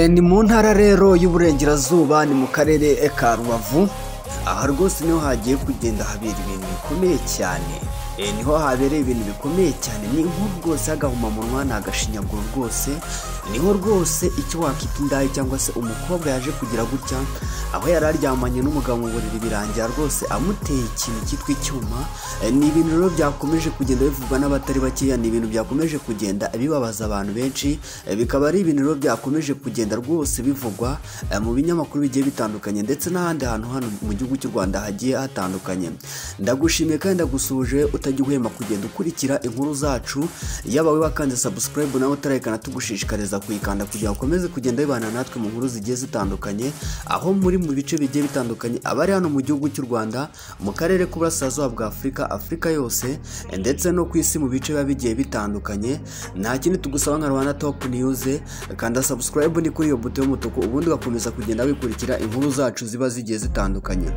ni mu ntara rero y'uburengerazuba ni mu karere ka rubavu aha rwose niho hagiye kugenda habera ibintu bikomeye cyane niho habereye ibintu bikomeye cyane ni nk'ubu rwose hagahumamunwa ni agashinyaguro rwose niho rwose icyo wakita indaya cyangwa se umukobwa yaje kugira gutya aho yari aryamanye n'umugabo mu buriri birangira rwose amuteye ikintu cyitwa icyuma ni ibintu rero byakomeje kugenda bivugwa n'abatari bakeya ni ibintu byakomeje kugenda bibabaza abantu benshi bikaba ari ibintu rero byakomeje kugenda rwose bivugwa mu binyamakuru bigiye bitandukanye ndetse n'ahandi hantu hano mu gihugu cy'u rwanda hagiye hatandukanye ndagushimiye kandi ndagusuhuje utajya uhema kugenda ukurikira inkuru zacu yaba wakanze sabusikarayibu nawe utarayikana tugushishikariza kuyikanda kugira ngo ukomeze kugenda wibana natwe mu nkuru zigiye zitandukanye aho muri mu bice bigiye bitandukanye abari hano mu gihugu cy'u rwanda mu karere k'uburasirazuba bwa afurika afurika yose ndetse no ku isi mu bice biba bigiye bitandukanye nta kindi tugusaba nka rwanda topu niyuze kanda sabusikarayibu ni kuri iyo buto y'umutuku ubundi ugakomeza kugenda wikurikira inkuru zacu ziba zigiye zitandukanye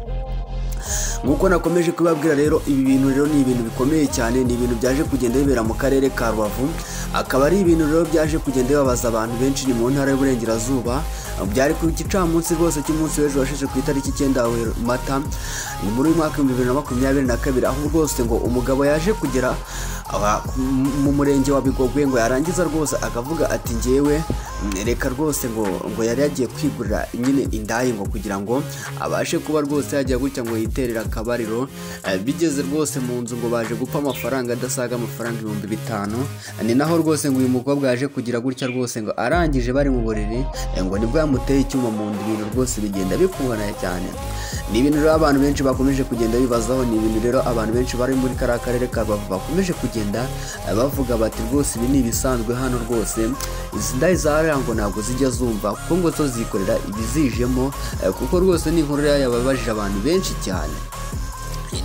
nk'uko nakomeje kubabwira rero ibi bintu rero ni ibintu bikomeye cyane ni ibintu byaje kugenda bibera mu karere ka rubavu akaba ari ibintu rero byaje kugenda bibabaza abantu benshi ni mu ntara y'uburengerazuba byari ku gicamunsi rwose cy'umunsi w'ejo washize ku itariki icyenda mata ni muri uyu mwaka w'ibihumbi bibiri na makumyabiri na kabiri aho rwose ngo umugabo yaje kugera mu murenge wa bigogwe ngo yarangiza rwose akavuga ati ngewe reka rwose ngo ngo yari yagiye kwigurira nyine indaya ngo kugira ngo abashe kuba rwose yajya gutya ngo yiterera akabariro bigeze rwose mu nzu ngo baje gupfa amafaranga adasaga amafaranga ibihumbi bitanu ni naho rwose ngo uyu mukobwa yaje kugira gutya rwose ngo arangije bari mu buriri ngo nibwo yamuteye icyuma mu nda ibintu rwose bigenda bikungana cyane ni ibintu rero abantu benshi bakomeje kugenda bibazaho ni ibintu rero abantu benshi bari muri kariya karere ka rubavu bakomeje kugenda bavuga bati rwose ibi ni ibisanzwe hano rwose izi ndaya zarangwa ntabwo zijya zumva kuko ngo zo zikorera ibizijemo kuko rwose ni inkuru yababajije abantu benshi cyane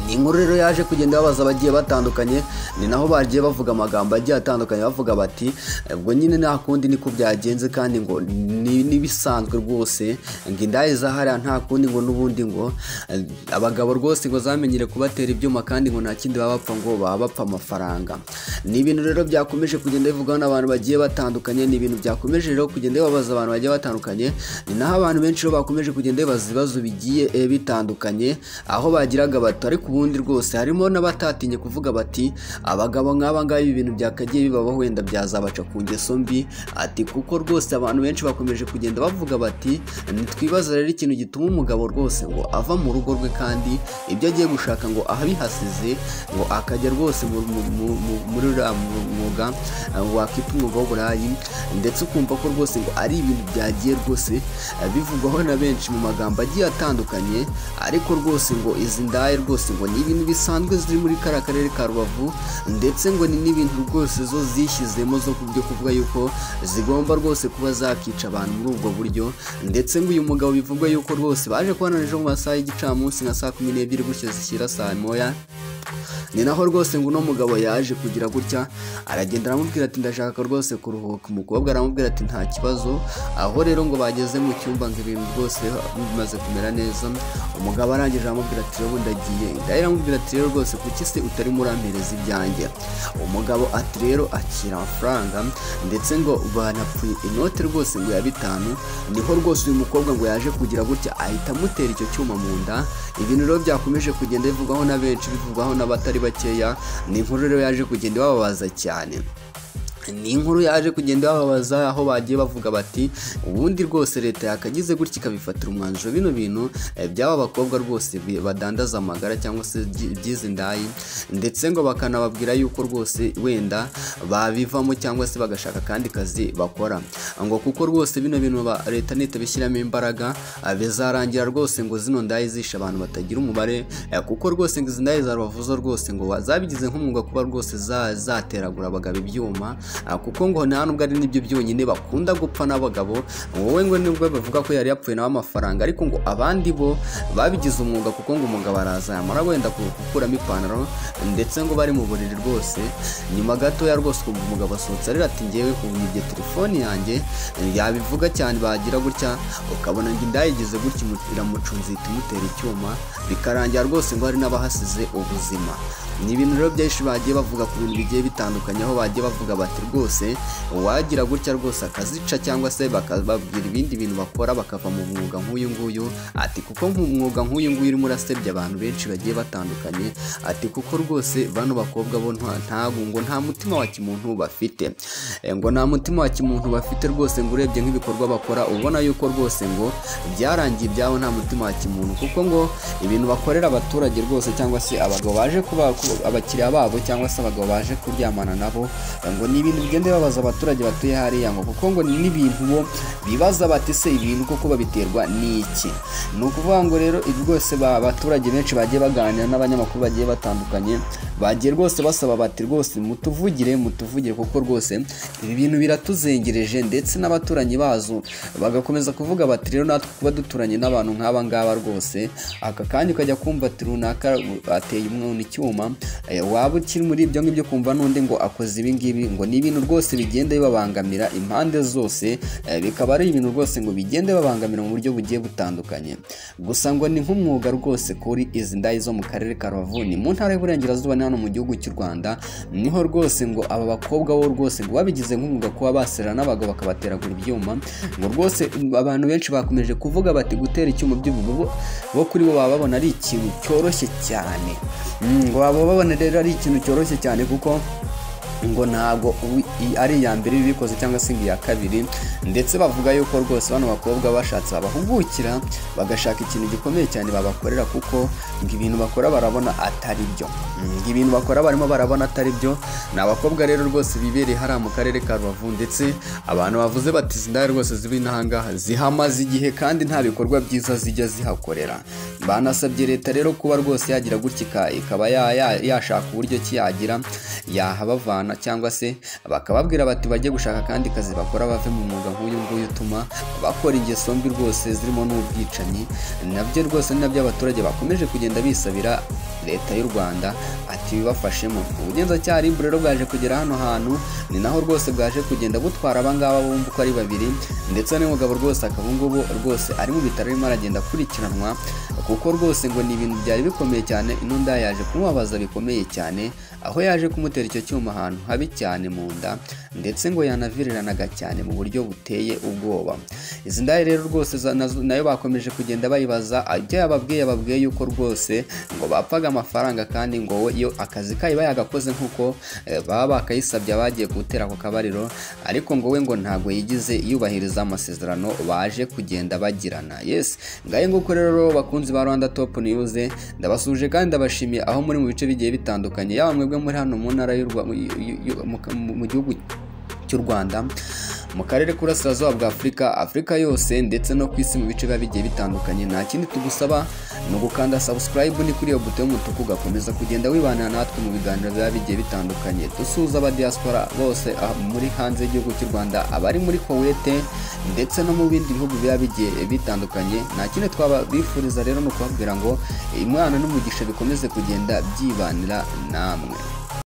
ni inkuru rero yaje kugenda babaza abagiye batandukanye ni naho bagiye bavuga amagambo agiye atandukanye bavuga bati ubwo nyine nta kundi niko byagenze kandi ngo n'ibisanzwe rwose ngo indaya zahariya nta kundi ngo n'ubundi ngo abagabo rwose ngo zamenyere kubatera ibyuma kandi ngo nta kindi baba bapfa ngo baba bapfa amafaranga ni ibintu rero byakomeje kugenda bivugwaho n'abantu bagiye batandukanye ni ibintu byakomeje rero kugenda bibabaza abantu bagiye batandukanye ni naho abantu benshi bakomeje kugenda bibaza ibibazo bigiye bitandukanye aho bagiraga bati ariko ubundi rwose harimo n'abatatinye kuvuga bati abagabo nk'aba ngaba ibi bintu byakagiye bibaho wenda byazabaca ku ngeso mbi ati kuko rwose abantu benshi bakomeje kugenda bavuga bati ntitwibaze rero ikintu gituma umugabo rwose ngo ava mu rugo rwe kandi ibyo agiye gushaka ngo ahabihasize ngo akajya rwose muri uriya mwuga wakita umwuga w'uburayi ndetse ukumva ko rwose ngo ari ibintu byagiye rwose bivugwaho na benshi mu magambo agiye atandukanye ariko rwose ngo izi ndaye rwose ngo ni ibintu bisanzwe ziri muri kariya karere ka rubavu ndetse ngo ni n'ibintu rwose zo zishyizemo zo ku byo kuvuga yuko zigomba rwose kuba zakica abantu muri ubwo buryo ndetse ngo uyu mugabo bivugwa yuko rwose baje kubona ejo mu masaha y'igicamunsi nka saa kumi n'ebyiri gutyo zishyira saa moya ni naho rwose ngo uno mugabo yaje kugira gutya aragenda aramubwira ati ndashaka rwose kuruhuka umukobwa aramubwira ati nta kibazo aho rero ngo bageze mu cyumba ngo ibintu rwose bimaze kumera neza umugabo arangije aramubwira ati rero ndagiye indayi iramubwira ati rero rwose kuki se utarimo urampereza ibyanjye umugabo ati rero akira amafaranga ndetse ngo banapfuye inote rwose ngo ya bitanu niho rwose uyu mukobwa ngo yaje kugira gutya ahita amutera icyo cyuma mu nda ibintu rero byakomeje kugenda bivugwaho na benshi bivugwaho n'abatari bakeya ni inkuru rero yaje kugenda ibababaza cyane ni inkuru yaje kugenda bababaza aho bagiye bavuga bati ubundi rwose leta yakagize gutya ikabifatira umwanzuro bino bintu by'aba bakobwa rwose badandaza amagara cyangwa se by'izi ndayi ndetse ngo bakanababwira yuko rwose wenda babivamo cyangwa se bagashaka akandi kazi bakora ngo kuko rwose bino bintu leta nita bishyiramo imbaraga bizarangira rwose ngo zino ndayi zishe abantu batagira umubare kuko rwose ngo izi ndayi zarubavuza rwose ngo zabigize nk'umwuga kuba rwose zateragura abagabo ibyuma kuko ngo nta nubwo ari nibyo byonyine bakunda gupfa n'abagabo wowe ngo nibwo bavuga ko yari yapfuye nawe amafaranga ariko ngo abandi bo babigize umwuga kuko ngo umugabo araza yamara wenda gukuramo ipantaro ndetse ngo bari mu buriri rwose nyuma gatoya rwose ukumva umugabo asohotse arira ati ngewe kumva telefone yanjye yabivuga cyane bagira gutya ukabona ngo indayigize gutya iramucunze ihita imutera icyuma bikarangira rwose ngo hari n'abahasize ubuzima ni ibintu rero byinshi bagiye bavuga ku bintu bigiye bitandukanye aho bagiye bavuga bati rwose uwagira gutya rwose akazica cyangwa se bakababwira ibindi bintu bakora bakava mu mwuga nk'uyu nguyu ati kuko nk'umwuga nk'uyu nguyu urimo urasebya abantu benshi bagiye batandukanye ati kuko rwose bano bakobwa bo nta- ntabwo ngo nta mutima wa kimuntu bafite Eh, ngo nta mutima wa kimuntu bafite rwose ngo urebye nk'ibikorwa bakora ubona yuko rwose ngo byarangiye ibyabo nta mutima wa kimuntu kuko ngo ibintu bakorera abaturage rwose cyangwa se abagabo baje kuba ku- abakiriya babo cyangwa se abagabo baje kuryamana nabo eh, ngo ni ibintu bigenda bibabaza abaturage batuye hariya ngo kuko ngo ni n'ibintu bo bibaza bati se ibintu koko babiterwa n'iki ni ukuvuga ngo rero ibi rwose ba- abaturage benshi bagiye baganira n'abanyamakuru bagiye batandukanye bagiye rwose basaba bati rwose mutuvugire mutuvugire kuko rwose ibi bintu biratuzengereje ndetse n'abaturanyi bazo bagakomeza kuvuga bati rero natwe kuba duturanye n'abantu nk'aba ngaba rwose aka kanya ukajya kumva ati runaka ateye umwana icyuma eh, waba ukiri muri ibyo ngibyo kumva n'undi ngo akoze ibi ngibi ngo ni ibintu rwose bigenda bibabangamira impande zose eh, bikaba ari ibintu rwose ngo bigenda bibabangamira mu buryo bugiye butandukanye gusa ngo ni nk'umwuga rwose kuri izi ndayi zo mu karere ka Rubavu ni mu ntara y'Iburengerazuba ni hano mu gihugu cy'u Rwanda niho rwose ngo aba bakobwa bo rwose ngo babigize nk'umwuga kuba basera n'abagabo bakabateragura ibyuma ngo rwose abantu benshi bakomeje kuvuga bati gutera icyuma by'ubu bo- bo kuri bo baba babona ari ikintu cyoroshye cyane Mm, ngo baba babona rero ari ikintu cyoroshye cyane kuko ngo ntabwo uwi- i- ari iya mbere bikoze cyangwa se ngo iya kabiri ndetse bavuga yuko rwose bano bakobwa bashatse babahugukira bagashaka ikintu gikomeye cyane babakorera kuko ngo ibintu bakora barabona atari byo Mm, ngo ibintu bakora barimo barabona atari byo ni abakobwa rero rwose bibereye hariya mu karere ka rubavu ndetse abantu bavuze bati izi ndaya rwose ziri n'ahangaha zihamaze igihe kandi nta bikorwa byiza zijya zihakorera banasabye leta rero kuba rwose yagira gutya ika- ikaba ya- ya- yashaka uburyo ki yagira yahabavana cyangwa se bakababwira bati bajye gushaka akandi kazi bakora bave mu mwuga nk'uyu nguyu utuma bakora ingeso mbi rwose zirimo n'ubwicanyi nabyo rwose ni nabyo abaturage bakomeje kugenda bisabira leta y'u rwanda ati bibafashemo ubugenzacyaha RIB rero bwaje kugera hano hantu ni naho rwose bwaje kugenda butwara abangaba bumva uko ari babiri ndetse n'umugabo rwose akaba ubungubu rwose ari mu bitaro arimo aragenda akurikiranwa kuko rwose ngo ni ibintu byari bikomeye cyane ino nda yaje kumubabaza bikomeye cyane aho yaje kumutera icyo cyuma ahantu habi cyane mu nda ndetse ngo yanaviriranaga cyane mu buryo buteye ubwoba izi ndaya rero rwose za- nazo- nayo bakomeje kugenda bayibaza ibyo yababwiye yababwiye yuko rwose ngo bapfaga amafaranga kandi ngo we yo akazi kayo bayagakoze nk'uko eh, baba bakayisabye abagiye gutera ako kabariro ariko ngo we ngo ntabwo yigize yubahiriza amasezerano baje kugenda bagirana yes ngaye nguko rero bakunzi ba Rwanda Top News ndabasuje kandi ndabashimiye aho muri mu bice bigiye bitandukanye yaba mwebwe muri hano mu ntara y'u Rwa- y- y- y- mu ka- mu- mu gihugu cy'u Rwanda mu karere k'Uburasirazuba bwa Afurika Afurika yose ndetse no ku isi mu bice biba bigiye bitandukanye nta kindi tugusaba ni ugukanda subscribe ni kuri iyo buto y'umutuku ugakomeza kugenda wibanira natwe mu biganiro biba bigiye bitandukanye dusuhuza abadiaspora bose ah, muri hanze y'igihugu cy'u Rwanda abari muri Kuwait ndetse no mu bindi bihugu biba bigiye bitandukanye nta kindi twabifuriza rero ni ukubabwira ngo impano n'umugisha bikomeze kugenda byibanira namwe